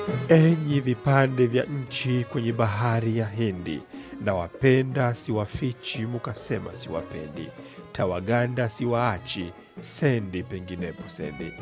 Enyi vipande vya nchi kwenye bahari ya Hindi, na wapenda siwafichi, mukasema siwapendi. Tawaganda siwaachi, sendi penginepo sendi.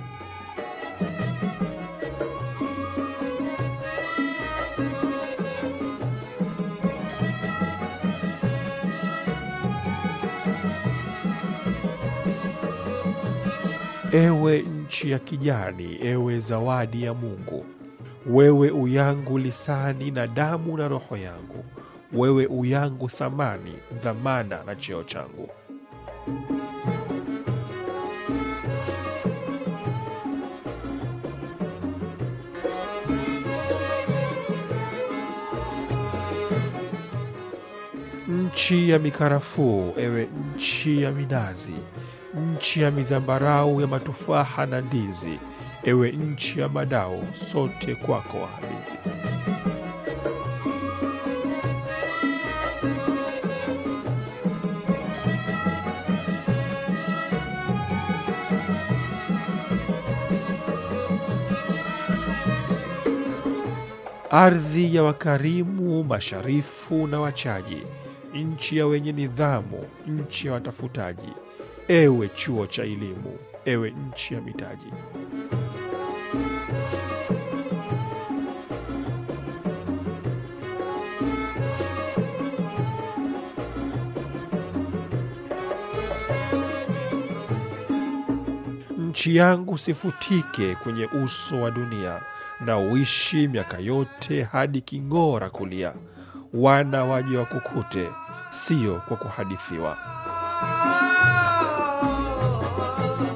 Ewe nchi ya kijani, ewe zawadi ya Mungu, wewe uyangu lisani na damu na roho yangu, wewe uyangu thamani, dhamana na cheo changu. Nchi ya mikarafuu, ewe nchi ya minazi, nchi ya mizambarau ya matufaha na ndizi, ewe nchi ya madao, sote kwako wahamizi. Ardhi ya wakarimu, masharifu na wachaji, nchi ya wenye nidhamu, nchi ya watafutaji, ewe chuo cha elimu, ewe nchi ya mitaji. Nchi yangu sifutike kwenye uso wa dunia, na uishi miaka yote hadi king'ora kulia. Wana waje wakukute, sio kwa kuhadithiwa.